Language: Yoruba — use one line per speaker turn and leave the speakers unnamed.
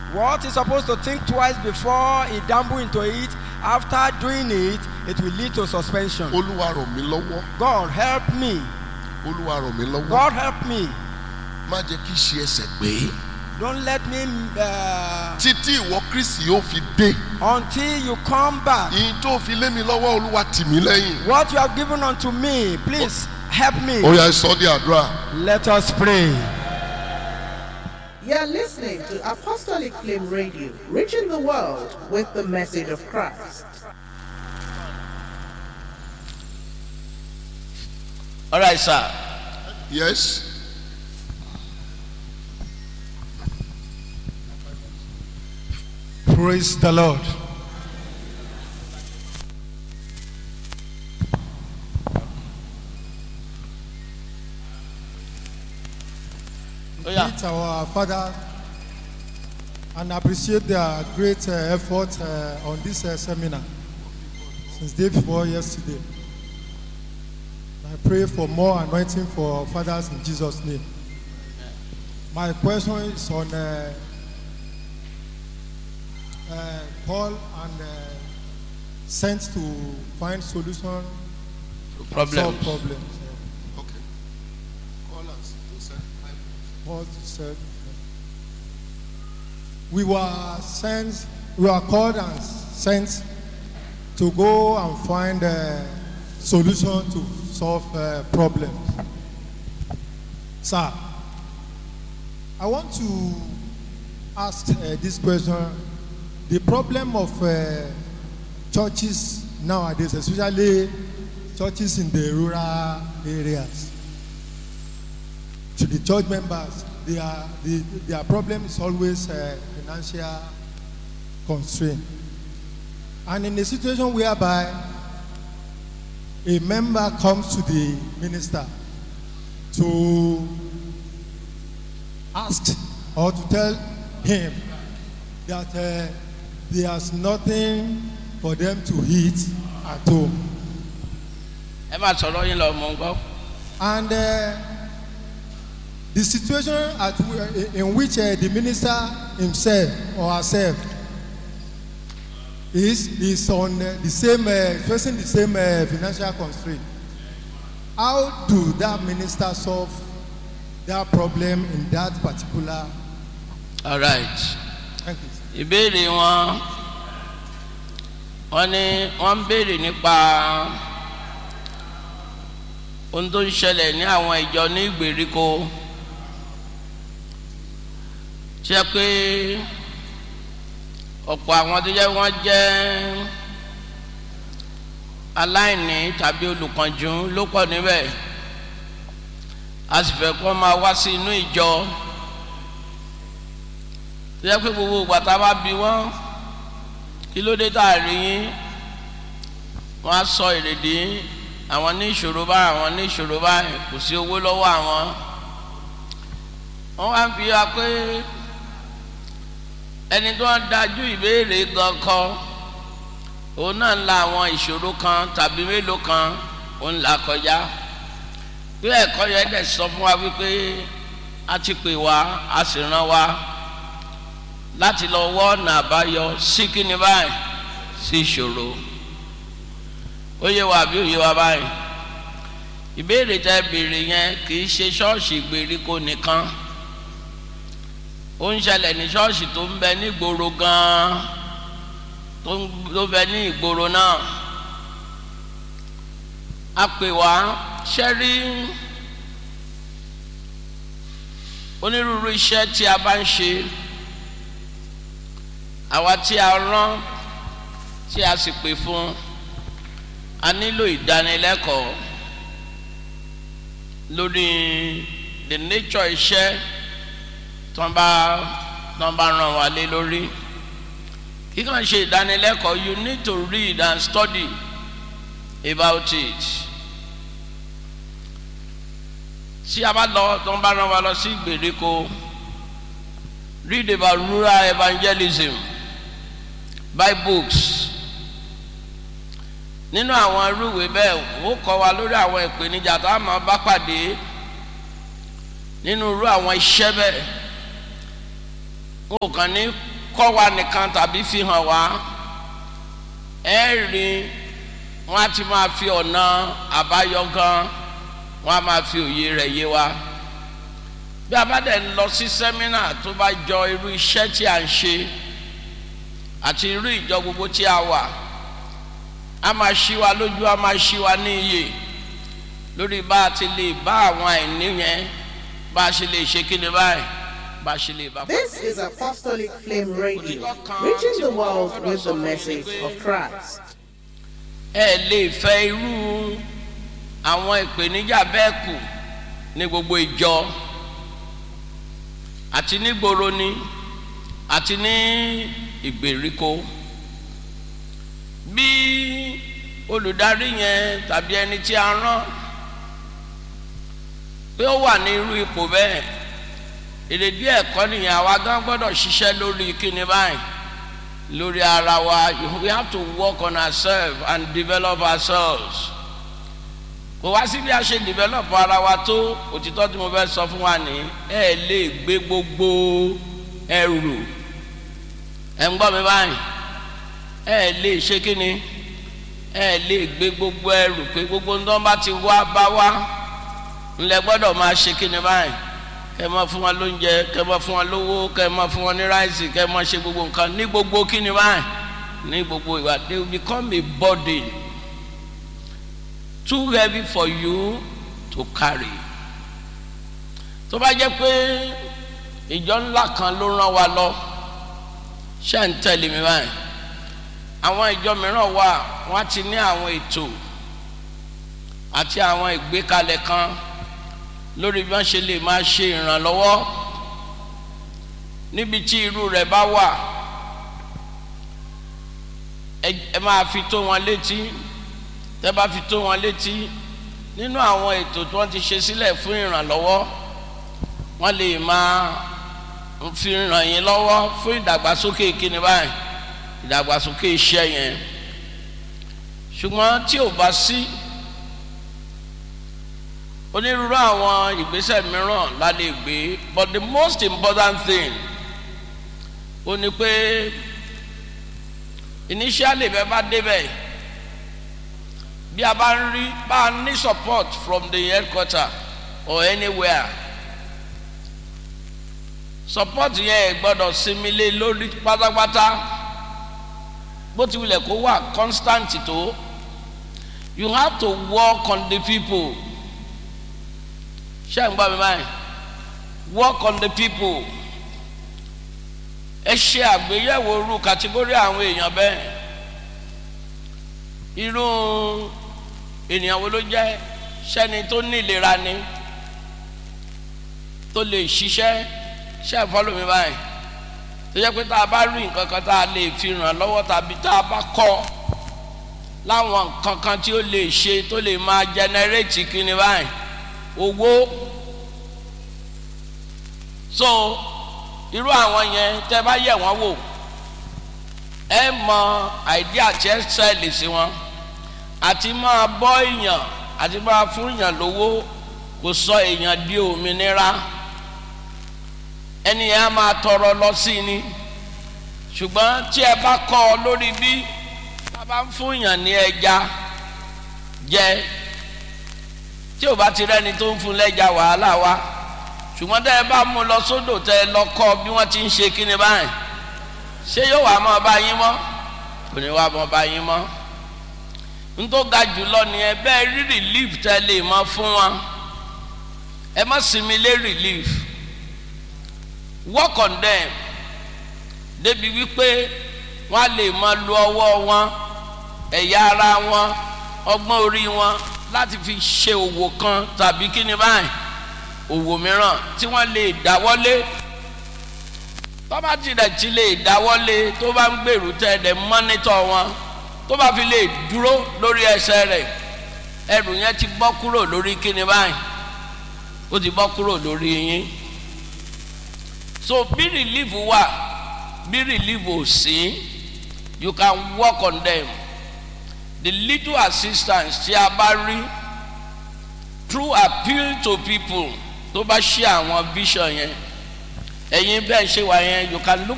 What he's supposed to think twice before he dabble into it, after doing it, it will lead to suspension.
olúwa ràn mí lọ́wọ́
God help me.
olúwa ràn mí lọ́wọ́
God help me.
má jẹ́ kí ṣe ẹsẹ̀ gbé
Don't let me uh,
títí ìwọ kristi yóò fi dé
until you come back.
ìyìn tó fi lé mi lọ́wọ́ olúwa tì mí lẹ́yìn.
What you have given unto me, please help me.
ó yá sọ di àdúrà.
Let us pray.
You're listening to Apostolic Flame Radio, reaching the world with the message of Christ.
all right sir
yes.
Praise the Lord.
ó yá
Meet our father and appreciate their great uh, effort uh, on this uh, seminar since day before yesterday. I pray for more anointing for fathers in Jesus' name. My question is on uh, uh, Paul and uh, sent to find solution
problem
solve problems. yeah.
okay. call us to send five
Paul said, We were sent, we were called and sent to go and find a solution to solve uh, problems. Sir, I want to ask uh, this question. The problem of uh, churches nowadays, especially churches in the rural areas, to the church members, they are, the, their problem is always uh, financial constraint. And in a situation whereby a member comes to the minister to ask or to tell him that uh, there's nothing for them to eat at home.
ẹ máa sọ̀rọ̀ yín lọ mọ̀ ń gbọ́
And uh, the situation at, w- in which uh, the minister himself or herself is is on uh, the same uh, facing the same uh, financial constraint. How do that minister solve that problem in that particular?
all right
Thank you.
ìbéèrè wọn wọn ní wọn ń béèrè nípa ohun tó ń ṣẹlẹ̀ ní àwọn ìjọ ní ìgbèríko ṣe pé ọ̀pọ̀ àwọn tó jẹ́ wọ́n jẹ́ aláìní tàbí olùkànjú ló pọ̀ níbẹ̀ a sì fẹ́ kó máa wá sí inú ìjọ tó yẹ pé gbogbo ìgbà tá a bá bi wọ́n kí ló dé tá a rí yín wọ́n á sọ èrèdí àwọn ní ìṣòro báyìí àwọn ní ìṣòro báyìí kò sí owó lọ́wọ́ àwọn wọ́n wá ń fi wá pé ẹni tó ń dájú ìbéèrè gan kọ òun náà ń la àwọn ìṣòro kan tàbí mélòó kan òun là kọjá pé ẹ̀kọ́ yẹn dẹ̀ sọ fún wa wípé a ti pè wá a sì rán wa láti lọ wọ́ ọ̀nà àbáyọ sí kíni báyìí sí ìṣòro ó yé wa àbí ó yé wa báyìí ìbéèrè tẹ béèrè yẹn kì í ṣe ṣọ́ọ̀ṣì ìgbèríko nìkan ó ń ṣẹlẹ̀ ní ṣọ́ọ̀ṣì tó ń bẹ ní ìgboro gan-an tó ń tó bẹ ní ìgboro náà a pè wá ṣẹ́rí onírúurú iṣẹ́ tí a bá ń ṣe àwa tí a rán tí a sì pè fún a nílò ìdánilẹ́kọ̀ọ́ lórí the nature iṣẹ́ tó ń bá tó ń bá ràn wá lé lórí kí kàn ṣe ìdánilẹ́kọ̀ọ́ you need to read and study about it tí a bá lọ tó ń bá ràn wá lọ sí ìgbèríko read about rural evangelism buy books nínú àwọn irúwé bẹ́ẹ̀ ó kọ́ wa lórí àwọn ìpèníjà tá a máa bá pàdé nínú irú àwọn iṣẹ́ bẹ́ẹ̀ ó kàn ní kọ́ wa nìkan tàbí fi hàn wá ẹ rí wọn á ti máa fi ọ̀nà àbáyọ gan wọn á máa fi òye rẹ̀ yé wa bí a bá dẹ̀ ń lọ sí sẹ́mínà tó bá jọ irú iṣẹ́ tí a ń ṣe àti irú ìjọ gbogbo tí a wà a máa ṣí wa lójú a máa ṣí wa ní iyè lórí bá a ti lè bá àwọn àìní yẹn bá a ṣe lè ṣe kí ni báyìí bá a ṣe lè bá.
This is Apostolic Flame Radio, reaching the world with the message of Christ.
ẹ lè fẹ́ irú àwọn ìpèníjà bẹ́ẹ̀ kù ní gbogbo ìjọ àti nígboro ni àti ní ìgbèríko bí olùdarí yẹn tàbí ẹni tí a rán pé ó wà ní irú ipò bẹ́ẹ̀ èrèdí ẹ̀kọ́ nìyẹn àwa gan gbọ́dọ̀ ṣiṣẹ́ lórí kíni báyìí lórí ara wa we have to work on ourselves and develop ourselves kò wá sí bí a ṣe develop ara wa tó òtítọ́ tí mo fẹ́ sọ fún wa ní ẹ lè gbé gbogbo ẹrù ẹ ń gbọ́ mi báyìí ẹ lè ṣe kíni ẹ lè gbé gbogbo ẹrù pé gbogbo ń tán bá ti wá bá wá ńlẹ gbọ́dọ̀ máa ṣe kíni báyìí kẹ mọ fún wọn lóúnjẹ kẹ mọ fún wọn lówó kẹ mọ fún wọn ní ráìsì kẹ mọ ṣe gbogbo nǹkan ní gbogbo kíni báyìí ní gbogbo ìwà they will become a burden too heavy for you to carry tó bá jẹ́ pé ìjọ ńlá kan ló rán wa lọ ṣé ń tẹ̀lé mi báyìí àwọn ìjọ mìíràn wà wọ́n ti ní àwọn ètò àti àwọn ìgbékalẹ̀ kan lórí bí wọ́n ṣe lè máa ṣe ìrànlọ́wọ́ níbi tí irú rẹ̀ bá wà ẹ máa fi tó wọn létí tẹ́ bá fi tó wọn létí nínú àwọn ètò tí wọ́n ti ṣe sílẹ̀ fún ìrànlọ́wọ́ wọ́n lè máa fi ràn yín lọ́wọ́ fún ìdàgbàsókè kíni báyìí ìdàgbàsókè iṣẹ́ yẹn ṣùgbọ́n tí ò bá sí onírúurú àwọn ìgbésẹ̀ mìíràn la lè gbé but the most important thing ó ní pé initially bẹ́ẹ̀ bá débẹ̀ bí a bá ń rí bá a ní support from the headquarter or anywhere support yẹn gbọ́dọ̀ sinmi lé lórí pátápátá bó ti wulẹ̀ kó wà constant tó you have to work on the people ṣé ń gbọ́ mi báyìí work on the people ẹ ṣe àgbéyẹ̀wò irú kàtígórì àwọn èèyàn bẹ́ẹ̀ irú ènìyàn wo ló jẹ́ sẹ́ni tó ní ìlera ni tó lè ṣiṣẹ́ ṣe é fọ́lọ́ mi báyìí tó yẹ pé tá a bá rí nǹkan kan tá a lè fi ràn lọ́wọ́ tàbí tá a bá kọ́ láwọn nǹkan kan tí ó lè ṣe tó lè máa jẹnẹrétì kíni báyìí owó so irú àwọn yẹn tẹ bá yẹ wọn wò ẹ mọ àìdíà tí ẹ sẹ́ẹ̀lì sí wọn àti máa bọ́ èèyàn àti máa fún èèyàn lówó kò sọ èèyàn di òmìnira ẹni yẹn á máa tọrọ lọ sí ni ṣùgbọ́n tí ẹ bá kọ́ ọ lórí bí a bá ń fún èèyàn ní ẹja jẹ tí ò bá ti rẹ́ni tó ń fún lẹ́jà wàhálà wa ṣùgbọ́n tẹ́ ẹ bá mú lọ sódò tẹ́ ẹ lọ kọ́ bí wọ́n ti ń ṣe kíni báyìí ṣé yóò wá mọ́ bá yín mọ́ kò ní wá mọ́ bá yín mọ́ ntó ga jùlọ ni ẹ bẹ́ẹ̀ rí relief tẹ́ lè mọ́ fún wọn ẹ má sinmi lé relief work on them débi wípé wọ́n á lè máa lo ọwọ́ wọn ẹ̀yà ara wọn ọgbọ́n orí wọn láti fi ṣe òwò kan tàbí kíni báyìí òwò mìíràn tí wọ́n lè dáwọ́lé tọ́ba tilẹ̀ ti lè dáwọ́lé tó bá ń gbèrú tẹ́ ẹ̀dẹ̀ mọ́nítọ̀ wọn tó bá fi lè dúró lórí ẹsẹ̀ rẹ̀ ẹrù yẹn ti bọ́ kúrò lórí kíni báyìí ó ti bọ́ kúrò lórí yín so bí relief wà bí relief ò sí you can work on them the little assistance tí a bá rí through appeal to people tó bá ṣe àwọn vision yẹn ẹ̀yin bẹ́ẹ̀ ṣe wà yẹn you can look